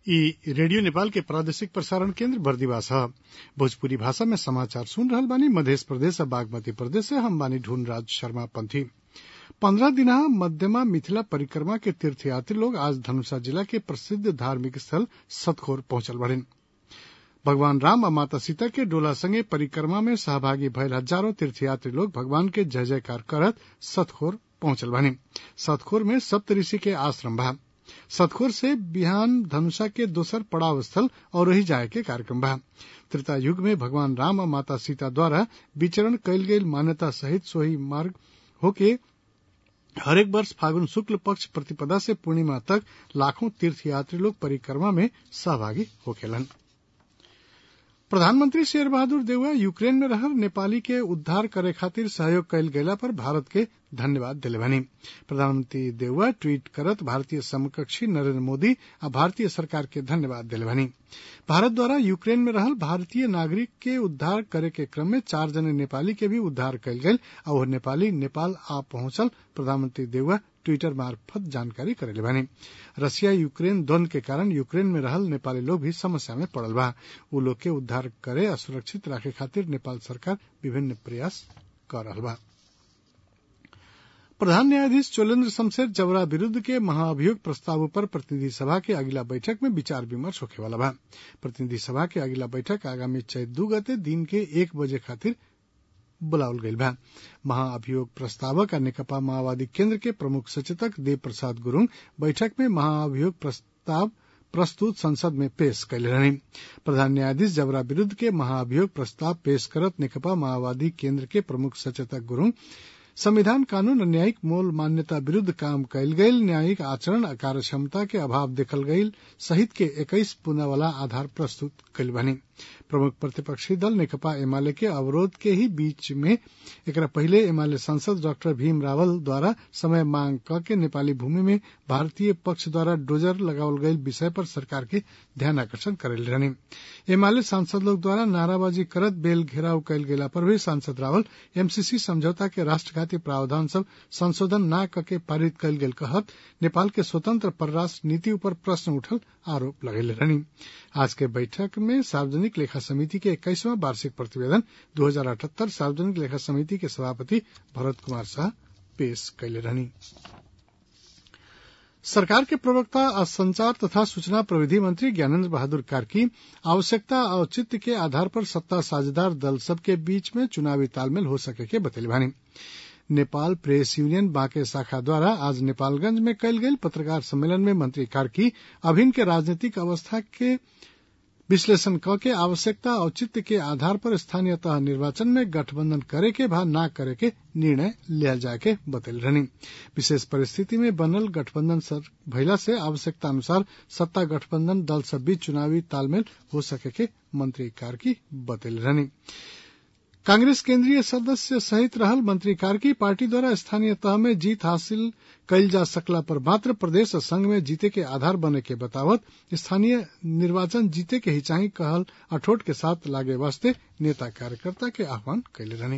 ई रेडियो नेपाल के प्रादेशिक प्रसारण केन्द्र बर्दिवास ह भोजपुरी भाषा में समाचार सुन रहल बानी मधेश प्रदेश आ बागमती प्रदेश से हम बानी ढूंढराज शर्मा पंथी पन्द्रह दिना मध्यमा मिथिला परिक्रमा के तीर्थयात्री लोग आज धनुषा जिला के प्रसिद्ध धार्मिक स्थल सतखोर पहुंचल बाड़िन भगवान राम आ माता सीता के डोला संगे परिक्रमा में सहभागी भयल हजारों तीर्थयात्री लोग भगवान के जय जयकार करत सतखोर पहुंचल बानी सतखोर में सप्तऋषि के आश्रम बा सतखोर से बिहान धनुषा के दोसर पड़ाव स्थल और रही जाए के कार्यक्रम बा त्रेता युग में भगवान राम आ माता सीता द्वारा विचरण कयल गेल मान्यता सहित सोही मार्ग होके हरेक वर्ष फागुन शुक्ल पक्ष प्रतिपदा से पूर्णिमा तक लाखों तीर्थयात्री लोग परिक्रमा में सहभागी होखेलन प्रधानमंत्री शेर बहादुर देउवा यूक्रेन में रहल नेपाली के उद्धार करे खातिर सहयोग कयल गेला पर भारत के धन्यवाद दिले बानी प्रधानमंत्री देउवा ट्वीट करत भारतीय समकक्षी नरेंद्र मोदी आ भारतीय सरकार के धन्यवाद दिले बानी भारत द्वारा यूक्रेन में रहल भारतीय नागरिक के उद्धार करे के क्रम में चार जने नेपाली के भी उद्धार कयल गेल आ ओह नेपाली नेपाल आ पहुंचल प्रधानमंत्री देउवा ट्वीटर मार्फत जानकारी करेले बानी रसिया यूक्रेन द्वंद के कारण यूक्रेन में रहल नेपाली लोग भी समस्या में पड़ल बा उ लोग के उद्धार करे आ सुरक्षित राखे खातिर नेपाल सरकार विभिन्न प्रयास कर रहल बा प्रधान न्यायाधीश चोलेन्द्र शमशेर जबरा विरूद्ध के महाअभियोग प्रस्ताव पर प्रतिनिधि सभा के अगिला बैठक में विचार विमर्श होखे वाला बा प्रतिनिधि सभा के अगिला बैठक आगामी चैत दू गते दिन के एक बजे खातिर बुलावल गईल बा महाअभियोग प्रस्तावक आ नेकपा माओवादी केन्द्र के प्रमुख सचेतक देव प्रसाद गुरूङ बैठक में महाअभियोग प्रस्ताव प्रस्तुत संसद में पेश कैले रहनी प्रधान न्यायाधीश जबरा विरूद्ध के महाअभियोग प्रस्ताव पेश करत नेकपा माओवादी केन्द्र के प्रमुख सचेतक गुरूङ संविधान कानून और न्यायिक मूल मान्यता विरूद्ध काम कयल गयल न्यायिक आचरण आ कार्य क्षमता के अभाव देखल गयल सहित के इक्कीस पुनः वाला आधार प्रस्तुत कयल बनी प्रमुख प्रतिपक्षी दल नेकपा एमाले के अवरोध के ही बीच में एकरा पहले एमाले सांसद डॉक्टर भीम रावल द्वारा समय मांग क के नेपाली भूमि में भारतीय पक्ष द्वारा डोजर लगावल गयल विषय पर सरकार के ध्यान आकर्षण करेल रहनी एमाले सांसद लोग द्वारा नाराबाजी करत बेल घेराव कयल गेला पर भी सांसद रावल एमसीसी समझौता के राष्ट्रघाती प्रावधान सब संशोधन न करके पारित कयल गेल कहत नेपाल के स्वतंत्र परराष्ट्र नीति ऊपर प्रश्न उठल आरोप लगेले रहनी आज के बैठक में सार्वजनिक लेखा समिति के इक्कीसवां वार्षिक प्रतिवेदन दो हजार अठहत्तर सार्वजनिक लेखा समिति के सभापति भरत कुमार शाह पेश कैले रहनी सरकार के प्रवक्ता आ संचार तथा सूचना प्रविधि मंत्री ज्ञानेन्द्र बहादुर कार्की आवश्यकता औचित्य के आधार पर सत्ता साझेदार दल सब के बीच में चुनावी तालमेल हो सके के बतैले बानी नेपाल प्रेस यूनियन बांके शाखा द्वारा आज नेपालगंज में कयल गेल पत्रकार सम्मेलन में मंत्री कार्की अभिन्न के राजनीतिक अवस्था के विश्लेषण क के आवश्यकता औचित्य के आधार पर स्थानीय तह निर्वाचन में गठबंधन करे के भा न करे के निर्णय लिया जाए के बतैल रहनी विशेष परिस्थिति में बनल गठबंधन सर भइला से आवश्यकता अनुसार सत्ता गठबंधन दल सब बीच चुनावी तालमेल हो सके के मंत्री कार्की बतैल रहनी कांग्रेस केंद्रीय सदस्य सहित रहल मंत्री कार्की पार्टी द्वारा स्थानीय तह में जीत हासिल कयल जा सकला पर मात्र प्रदेश संघ में जीते के आधार बने के बतावत स्थानीय निर्वाचन जीते के हिचाही कहल अठोट के साथ लागे वास्ते नेता कार्यकर्ता के आह्वान कैले रहनी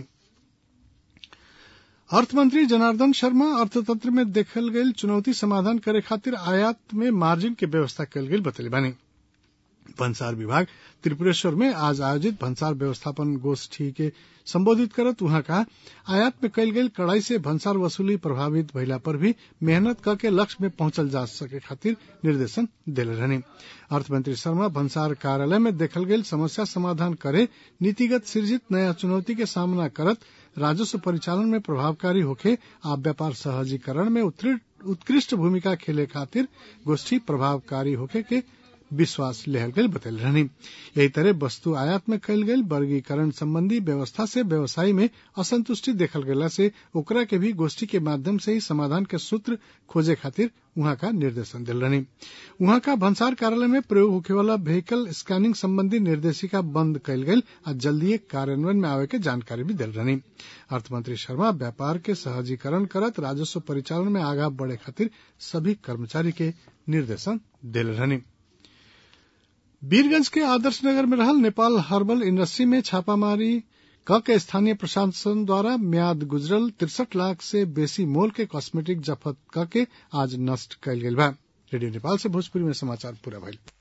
अर्थमंत्री जनार्दन शर्मा अर्थतंत्र में देखल गयल चुनौती समाधान करे खातिर आयात में मार्जिन के व्यवस्था कयल गेल बतैले बानी भन्सार विभाग त्रिपुरेश्वर में आज आयोजित भन्सार व्यवस्थापन गोष्ठी के संबोधित करत उहाँ का आयात में कयल गेल कड़ाई से भन्सार वसूली प्रभावित भइला पर भी मेहनत करके लक्ष्य में पहुंचल जा सके खातिर निर्देशन दिले रहनी अर्थमंत्री शर्मा भन्सार कार्यालय में देखल गेल समस्या समाधान करे नीतिगत सृजित नया चुनौती के सामना करत राजस्व परिचालन में प्रभावकारी होखे आ व्यापार सहजीकरण में उत्कृष्ट भूमिका खेले खातिर गोष्ठी प्रभावकारी होखे के विश्वास लेहल गयल बतैल रहनी यही तरह वस्तु आयात में कयल गेल वर्गीकरण संबंधी व्यवस्था से व्यवसायी में असंतुष्टि देखल गेला से ओकरा के भी गोष्ठी के माध्यम से ही समाधान के सूत्र खोजे खातिर उहाँ का निर्देशन दिल रहनी उहाँ का भन्सार कार्यालय में प्रयोग होखे वाला व्हीकल स्कैनिंग संबंधी निर्देशिका बंद कयल गेल आ जल्दी कार्यान्वयन में आवे के जानकारी भी दिल रहनी अर्थमंत्री शर्मा व्यापार के सहजीकरण करत राजस्व परिचालन में आगा बढ़े खातिर सभी कर्मचारी के निर्देशन दिल रहनी वीरगंज के आदर्श नगर में रहल नेपाल हर्बल इंडस्ट्री में छापामारी क के स्थानीय प्रशासन द्वारा म्याद गुजरल तिरसठ लाख से बेसी मोल के कॉस्मेटिक जब्त क के आज नष्ट कयल गेल बा रेडियो नेपाल से भोजपुरी में समाचार पूरा भइल